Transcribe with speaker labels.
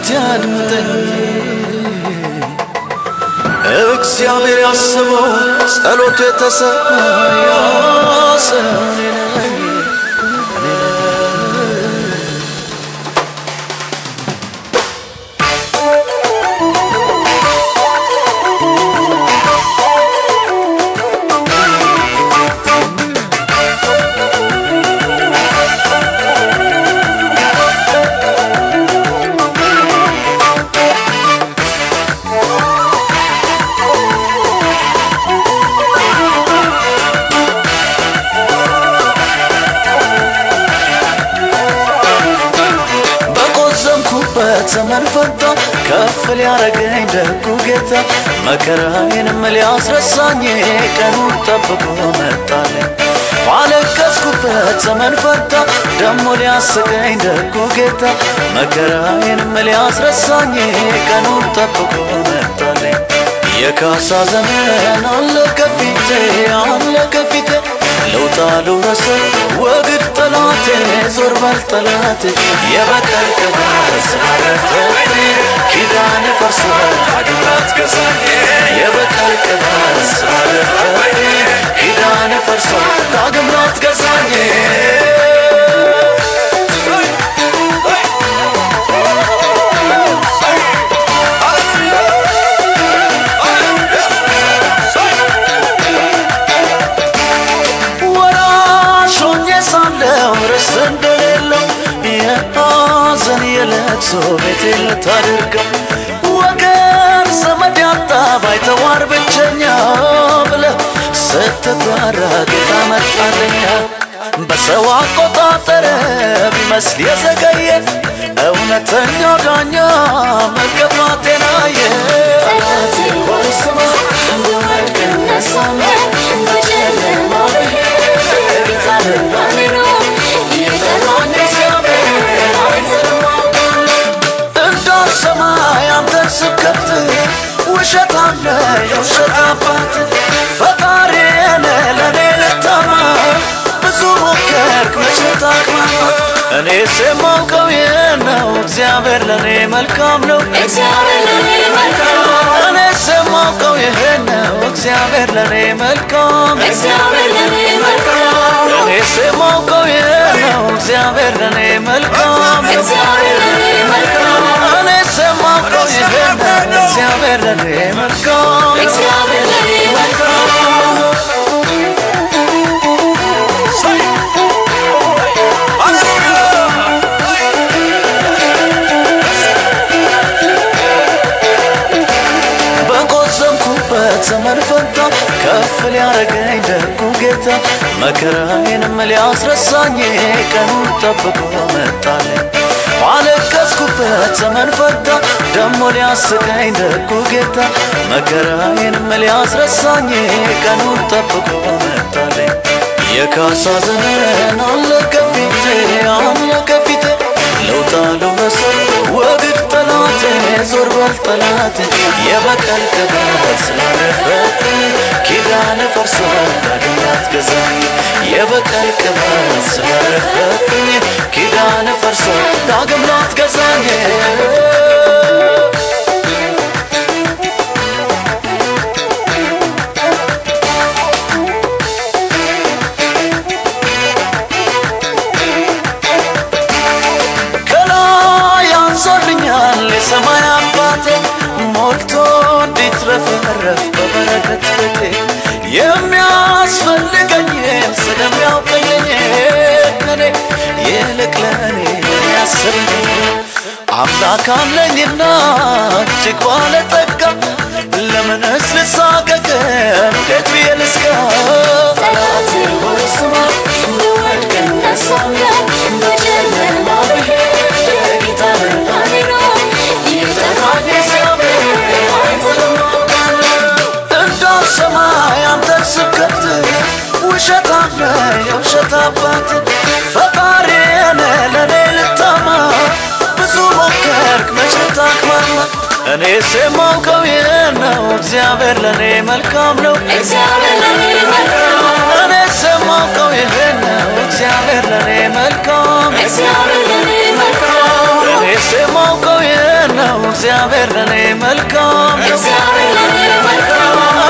Speaker 1: እስቲ አድምጠኝ እግዚአብሔር ያስበው ጸሎቱ የተሰማ ያ ሰው እኔ ነኝ እኔ ነኝ በቆዘምኩበት ዘመን ፈንታ ከፍ ሊያረገኝ ደጉ ጌታ መከራዬንም ሊያስረሳኝ ቀኑን ጠብቆ መጣልኝ። ባለቀስኩበት ዘመን ፈንታ ደሞ ሊያስቀኝ ደጉ ጌታ መከራዬንም ሊያስረሳኝ ቀኑን ጠብቆ መጣልኝ። የካሳ ዘመን አለ ከፊቴ አለ ከፊቴ ለውጣ ልውረስ ወግድ ጠላቴ ዞር በል ጠላቴ የበቀል ቅባት ስላለበት ኪዳን ፈርሷል አድራት ገዛኝ የበቀል ቅባት ስላለበት ኪዳን ፈርሷል ዳግም ላትገዛኝ ወራሽ ሆኜ ሳለሁ ርስት እንደሌለው የሐዘን የለቅሶ ቤቴ ልታደርገው ወገን ዘመድ ያጣ ባይተዋር ብቸኛ ብለህ ስትባራ ጌታ መጣልኛ በሰው አቆጣጠር ቢመስል የዘገየ እውነተኛው ዳኛ መገፋቴን አየ ጠላቴ ሆይ ስማ እንደወድቅ እነሳለሁ በጨለማ ጌታ ልባኔ ነው የጠራኝ እግዚአብሔር አይዘልም እንዳልሰማ ያንተን ስብከት ውሸት አለ የውሸት አባት ፈጣሪን ለእኔ ልታማ ብዙ ሞከርክ መቼ ታቅማማ እኔስ የማውቀው ይህን ነው እግዚአብሔር ለእኔ መልካም ነው
Speaker 2: እግዚአብሔር ለኔ መልካም
Speaker 1: እኔስ የማውቀው ይህን ነው እግዚአብሔር ለእኔ መልካም
Speaker 2: እግዚአብሔር ለኔ መልካም
Speaker 1: እኔስ የማውቀው ይህን ነው እግዚአብሔር ለእኔ መልካም
Speaker 2: እግዚአብሔር ለኔ መልካም
Speaker 1: እኔስ የማውቀው ይህን ነው እግዚአብሔር ለእኔ መልካም
Speaker 2: እግዚአብሔር ለኔ መልካም
Speaker 1: በቆዘምኩበት ዘመን ፈንታ ከፍ ሊያረገኝ ደጉ ጌታ መከራዬንም ሊያስረሳኝ ቀኑን ጠብቆ መጣልኝ። ባለቀስኩበት ዘመን ፈንታ ደሞ ሊያስቀኝ ደጉ ጌታ መከራዬንም ሊያስረሳኝ ቀኑን ጠብቆ መጣልኝ። የካሳ ዘመን አለ ከፊቴ አለ ከፊቴ ለውጣ ልውረስ ወግድ ጠላቴ ዞር በል ጠላቴ የበቀል ቅባት ስላለበት ኪዳን ፈርሷል ዳግም ላትገዛኝ የበቀል ቅባት ስላለበት ኪዳን ፈርሷል ዳግም ላትገዛኝ ከላይ አንሶልኛል የሰማይ አባቴ ሞልቶ እንዲትረፈረፍ በበረከት ቤቴ የሚያስፈልገኝን ስለሚያውቀኝ እኔ ይልቅ ለእኔ የሚያስብልኝ አምላክ አለኝና እጅግ ባለጠጋ ለምንስ ልሳቀቅ እንዴት ብዬ ልስጋ
Speaker 2: ጠላቴ ሆይ ስማ እንደወድቅ እነሳለሁ በጨለማ ጌታ ብርሃኔ ነው የጠራኝ እግዚአብሔር አይጥልም
Speaker 1: እንዳልሰማ ያንተን ስብከት ውሸት አለ የውሸት አባት ፈጣሪን ለእኔ ልታማ ብዙ ሞከርክ መቼ ታቅማማ እኔስ የማውቀው ይህን ነው እግዚአብሔር ለእኔ መልካም ነው
Speaker 2: እግዚአብሔር ለኔ መልካም
Speaker 1: እኔስ የማውቀው ይህን ነው እግዚአብሔር ለእኔ መልካም
Speaker 2: እግዚአብሔር ለኔ መልካም
Speaker 1: እኔስ የማውቀው ይህን እግዚአብሔር ለኔ መልካም ነው
Speaker 2: እግዚአብሔር ለኔ መልካም